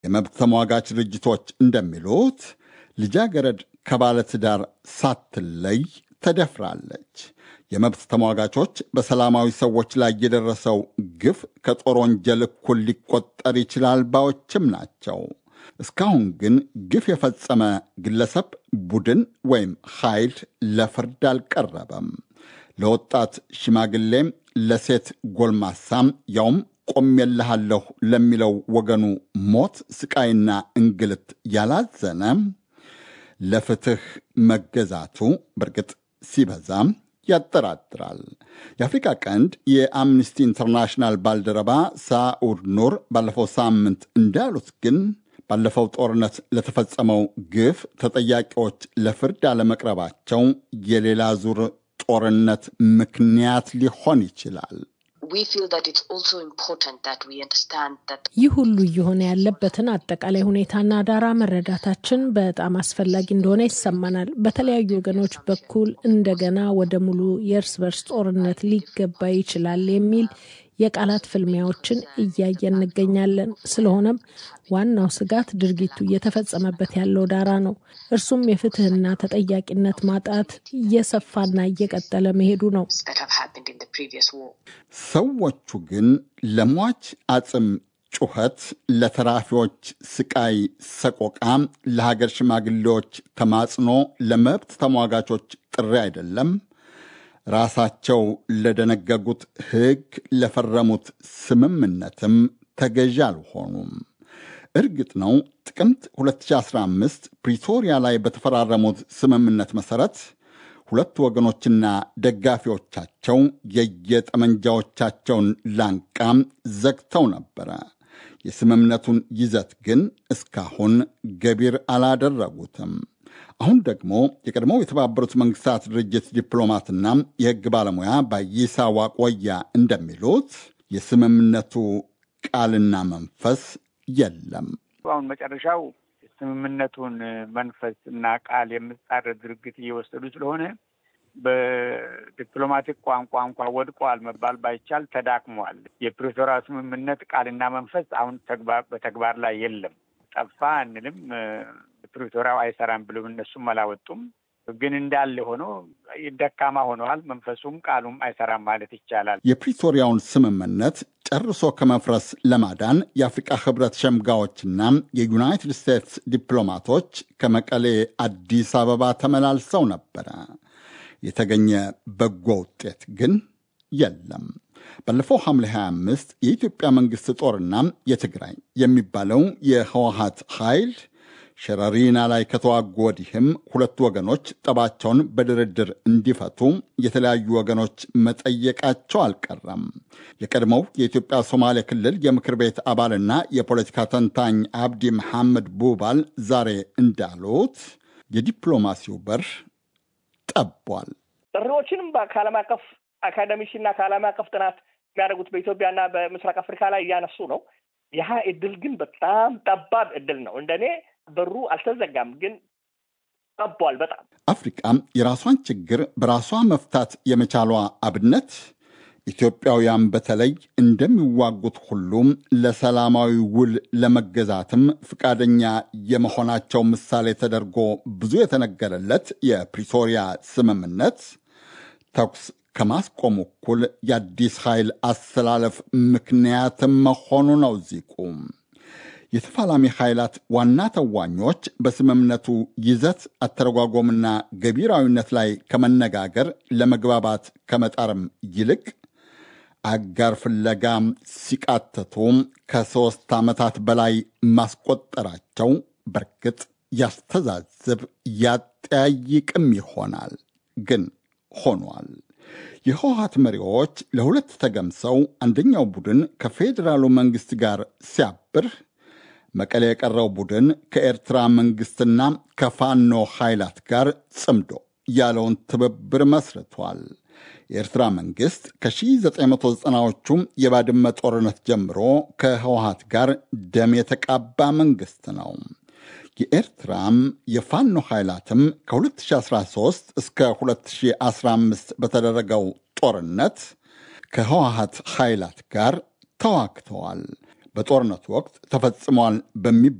የመብት ተሟጋች ድርጅቶች እንደሚሉት ልጃገረድ ከባለትዳር ሳትለይ ተደፍራለች። የመብት ተሟጋቾች በሰላማዊ ሰዎች ላይ የደረሰው ግፍ ከጦር ወንጀል እኩል ሊቆጠር ይችላል ባዮችም ናቸው። እስካሁን ግን ግፍ የፈጸመ ግለሰብ፣ ቡድን ወይም ኃይል ለፍርድ አልቀረበም። ለወጣት ሽማግሌም፣ ለሴት ጎልማሳም ያውም ቆሜልሃለሁ ለሚለው ወገኑ ሞት፣ ስቃይና እንግልት ያላዘነ ለፍትህ መገዛቱ በእርግጥ ሲበዛም ያጠራጥራል። የአፍሪካ ቀንድ የአምነስቲ ኢንተርናሽናል ባልደረባ ሳኡድ ኑር ባለፈው ሳምንት እንዳሉት ግን ባለፈው ጦርነት ለተፈጸመው ግፍ ተጠያቂዎች ለፍርድ አለመቅረባቸው የሌላ ዙር ጦርነት ምክንያት ሊሆን ይችላል። ይህ ሁሉ እየሆነ ያለበትን አጠቃላይ ሁኔታና ዳራ መረዳታችን በጣም አስፈላጊ እንደሆነ ይሰማናል። በተለያዩ ወገኖች በኩል እንደገና ወደ ሙሉ የእርስ በርስ ጦርነት ሊገባ ይችላል የሚል የቃላት ፍልሚያዎችን እያየን እንገኛለን። ስለሆነም ዋናው ስጋት ድርጊቱ እየተፈጸመበት ያለው ዳራ ነው። እርሱም የፍትህና ተጠያቂነት ማጣት እየሰፋና እየቀጠለ መሄዱ ነው። ሰዎቹ ግን ለሟች አጽም ጩኸት፣ ለተራፊዎች ስቃይ ሰቆቃ፣ ለሀገር ሽማግሌዎች ተማጽኖ፣ ለመብት ተሟጋቾች ጥሪ አይደለም ራሳቸው ለደነገጉት ሕግ ለፈረሙት ስምምነትም ተገዢ አልሆኑም። እርግጥ ነው ጥቅምት 2015 ፕሪቶሪያ ላይ በተፈራረሙት ስምምነት መሠረት ሁለቱ ወገኖችና ደጋፊዎቻቸው የየጠመንጃዎቻቸውን ላንቃም ዘግተው ነበረ። የስምምነቱን ይዘት ግን እስካሁን ገቢር አላደረጉትም። አሁን ደግሞ የቀድሞው የተባበሩት መንግስታት ድርጅት ዲፕሎማትና የሕግ ባለሙያ ባይሳ ዋቆያ እንደሚሉት የስምምነቱ ቃልና መንፈስ የለም። አሁን መጨረሻው ስምምነቱን መንፈስ እና ቃል የምጻረር ድርጊት እየወሰዱ ስለሆነ በዲፕሎማቲክ ቋንቋ እንኳ ወድቋል መባል ባይቻል ተዳክሟል። የፕሪቶሪያ ስምምነት ቃልና መንፈስ አሁን በተግባር ላይ የለም። ጠፋ አንልም። ፕሪቶሪያው አይሰራም ብሎም እነሱም አላወጡም። ግን እንዳለ ሆኖ ደካማ ሆነዋል። መንፈሱም ቃሉም አይሰራም ማለት ይቻላል። የፕሪቶሪያውን ስምምነት ጨርሶ ከመፍረስ ለማዳን የአፍሪቃ ህብረት ሸምጋዮችና የዩናይትድ ስቴትስ ዲፕሎማቶች ከመቀሌ አዲስ አበባ ተመላልሰው ነበረ። የተገኘ በጎ ውጤት ግን የለም። ባለፈው ሐምሌ 25 የኢትዮጵያ መንግሥት ጦርና የትግራይ የሚባለው የህወሀት ኃይል ሸረሪና ላይ ከተዋጉ ወዲህም ሁለቱ ወገኖች ጠባቸውን በድርድር እንዲፈቱ የተለያዩ ወገኖች መጠየቃቸው አልቀረም። የቀድሞው የኢትዮጵያ ሶማሌ ክልል የምክር ቤት አባልና የፖለቲካ ተንታኝ አብዲ መሐመድ ቡባል ዛሬ እንዳሉት የዲፕሎማሲው በር ጠቧል። ጥሪዎችንም ከዓለም አቀፍ አካደሚክና ከዓለም አቀፍ ጥናት የሚያደርጉት በኢትዮጵያና በምስራቅ አፍሪካ ላይ እያነሱ ነው። ይህ እድል ግን በጣም ጠባብ እድል ነው። እንደኔ በሩ አልተዘጋም፣ ግን ጠቧል በጣም። አፍሪቃ የራሷን ችግር በራሷ መፍታት የመቻሏ አብነት ኢትዮጵያውያን በተለይ እንደሚዋጉት ሁሉም ለሰላማዊ ውል ለመገዛትም ፈቃደኛ የመሆናቸው ምሳሌ ተደርጎ ብዙ የተነገረለት የፕሪቶሪያ ስምምነት ተኩስ ከማስቆም እኩል የአዲስ ኃይል አሰላለፍ ምክንያትም መሆኑ ነው ዚቁ። የተፋላሚ ኃይላት ዋና ተዋኞች በስምምነቱ ይዘት አተረጓጎምና ገቢራዊነት ላይ ከመነጋገር ለመግባባት ከመጣርም ይልቅ አጋር ፍለጋ ሲቃተቱ ከሦስት ዓመታት በላይ ማስቆጠራቸው በርግጥ ያስተዛዝብ ያጠያይቅም ይሆናል። ግን ሆኗል። የህወሀት መሪዎች ለሁለት ተገምሰው አንደኛው ቡድን ከፌዴራሉ መንግሥት ጋር ሲያብር መቀሌ የቀረው ቡድን ከኤርትራ መንግሥትና ከፋኖ ኃይላት ጋር ጽምዶ ያለውን ትብብር መስርቷል። የኤርትራ መንግሥት ከ1990ዎቹ የባድመ ጦርነት ጀምሮ ከህወሀት ጋር ደም የተቃባ መንግሥት ነው። የኤርትራም የፋኖ ኃይላትም ከ2013 እስከ 2015 በተደረገው ጦርነት ከህወሀት ኃይላት ጋር ተዋግተዋል። በጦርነቱ ወቅት ተፈጽሟል በሚ